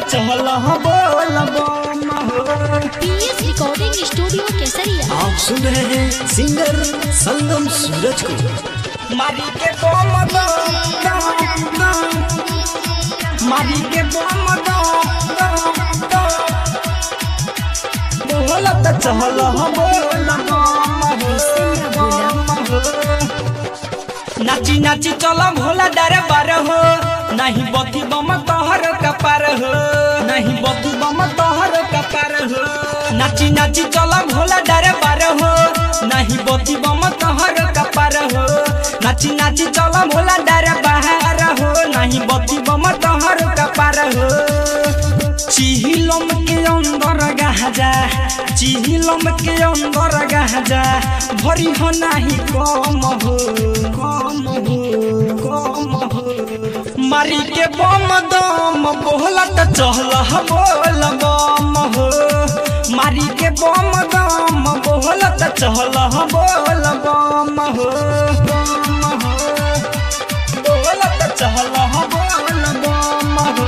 चहल बोल बम हो पीएस रिकॉर्डिंग स्टूडियो केसरिया आप सुन रहे हैं सिंगर संगम सूरज को मारी के बम दम दम दम मारी के बम दम दम दम बोलत चहल बोल बम हो बम हो नाची नाची चल भोला डरे बार हो नहीं बती बम तोहर कपार हो नहीं बतू बम तोहर कपार हो नाची नाची चल भोला डरे बार हो नहीं बती बम तोहर कपार हो नाची नाची चल भोला डरे बाहर हो नहीं बती बम तोहर कपार हो चिहिलम के अंदर गाजा चिहिलम के अंदर गाजा भरी हो नाही कम हो कम हो कम हो मारी के बम दम बोलत चहल बोल बम हो मारी के बम दम बोलत चहल बोल बम हो बम हो बोलत चहल बोल बम हो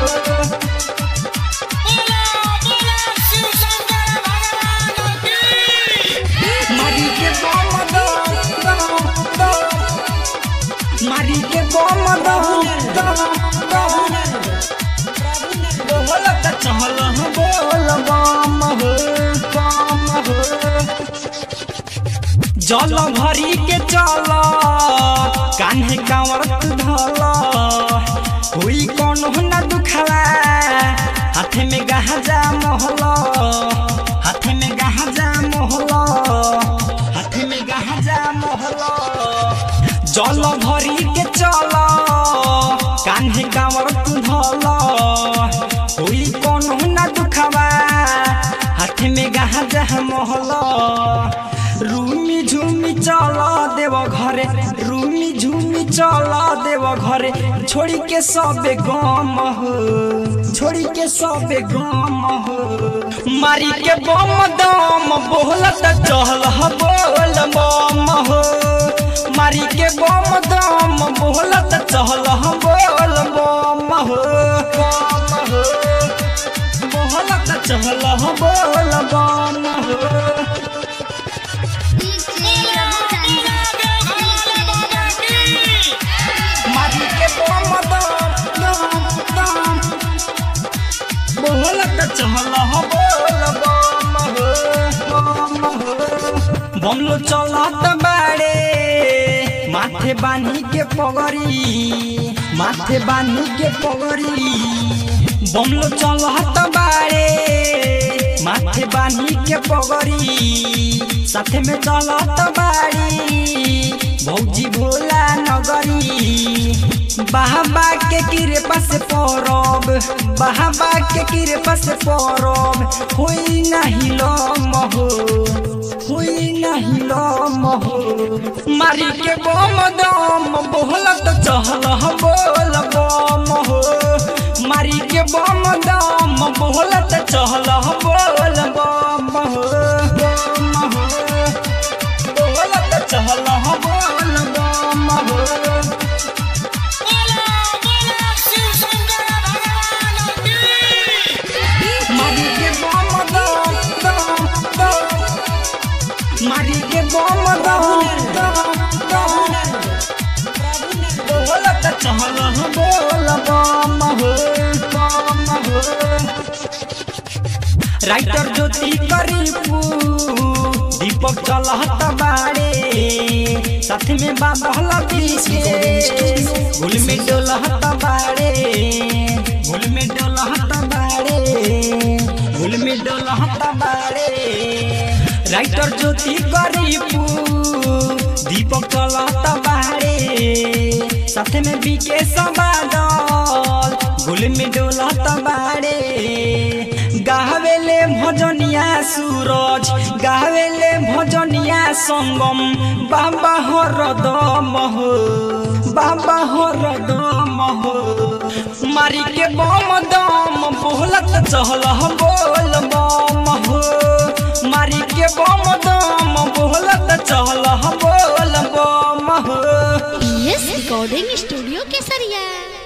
मारी के बम दम दम दम मारी के बम दम दम दम बोलत चहल बोल बम हो बम हो जल भरी के चल कान्हे कांवर धल हुई कौन न दुखला हाथे में गाजा मोहल हाथे में गाजा मोहल हाथे में गाजा मोहल जल भरी के चल कान्हे कांवर धल हुई कौन न दुखवा हाथे में गाजा मोहल रूमी झूमी चल देव घरे रूमी झूमी चल देव घरे छोड़ी के सबे गम हो छोड़ी के सबे गम हो मारी के बम दम बोलत चहल बोल बम हो मारी के बम दम बोलत चहल बोल बम हो बम हो बोलत चहल बोल बम हो मारी के बम दम दम दम बोलत चहल बोल बम हो बम हो बमलो चलत बाड़े माथे बानी के पगड़ी माथे बानी के पगड़ी बमलो चलत बाड़े माथे बानी के पगड़ी साथे में चलत बाड़ी भौजी भोला नगरी बाबा के कृपा से परब बाबा के कृपा से परब होई नहीं लम हो होई नहीं लम हो मारी के बम दम बोलत चहल बोल बम हो मारी के बम दम बोलत चहल बोल बम हो बम हो बोलत चहल बोल बम हो मारी के बम दम दम दम मारी के बम दम दम दम बोलत चहल बोल बम हो बम हो राइटर ज्योति करीपू दीपक चलहत बाड़े साथ में बाबा गुल में डोलहत बाड़े गुल में डोलहत बाड़े गुल में डोलहत बाड़े राइटर ज्योति करीपू दीपक चलहत बाड़े साथ में बीके सबादल गुल में डोलहत बाड़े गावेले भजनिया सूरज गावेले भजनिया संगम बाबा हरदम हो बाबा हरदम हो मारी के बम दम बोलत चहल बोल बम हो मारी के बम दम बोलत चहल बोल बम हो पीएस रिकॉर्डिंग स्टूडियो केसरिया